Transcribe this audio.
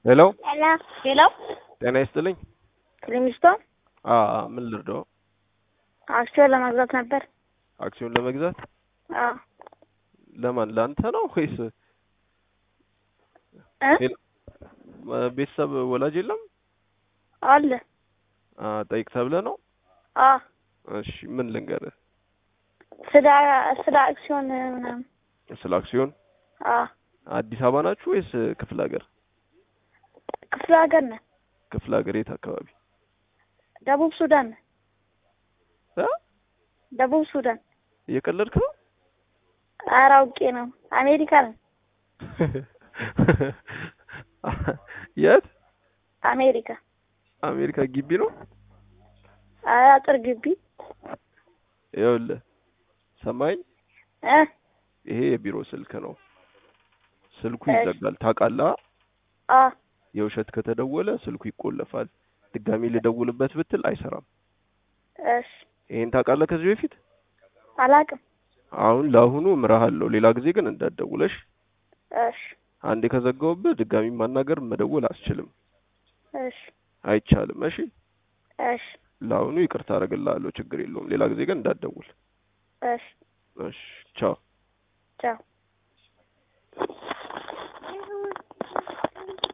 ሄሎ ሄሎ ሄሎ ጤና ይስጥልኝ። ክሊሚስቶን አ ምን ልርዳው? አክሲዮን ለመግዛት ነበር። አክሲዮን ለመግዛት አዎ ለማን? ለአንተ ነው ወይስ እ ቤተሰብ ወላጅ የለም? አለ አ ጠይቅ ተብለህ ነው? አ እሺ ምን ልንገርህ? ስለ ስለ አክሲዮን ምናምን ስለ አክሲዮን አ አዲስ አበባ ናችሁ ወይስ ክፍለ ሀገር? ክፍለ ሀገር ነን። ክፍለ ሀገር የት አካባቢ? ደቡብ ሱዳን ነን። እ ደቡብ ሱዳን እየቀለድክ ነው? ኧረ አውቄ ነው። አሜሪካ ነን። የት? አሜሪካ አሜሪካ ግቢ ነው? ኧረ አጥር ግቢ ይኸውልህ ሰማኝ፣ እ ይሄ የቢሮ ስልክ ነው። ስልኩ እሺ። ይዘጋል ታውቃለህ? አ የውሸት ከተደወለ ስልኩ ይቆለፋል። ድጋሚ ልደውልበት ብትል አይሰራም። እሺ ይሄን ታውቃለህ ከዚህ በፊት? አላውቅም። አሁን ለአሁኑ እምርሃለሁ። ሌላ ጊዜ ግን እንዳትደውለሽ። እሺ አንዴ ከዘጋሁብህ ድጋሚ ማናገር መደወል አስችልም፣ እሺ አይቻልም። እሺ እሺ ለአሁኑ ይቅርታ አደርግልሃለሁ፣ ችግር የለውም። ሌላ ጊዜ ግን እንዳትደውል። እሺ እሺ ቻው። ቻው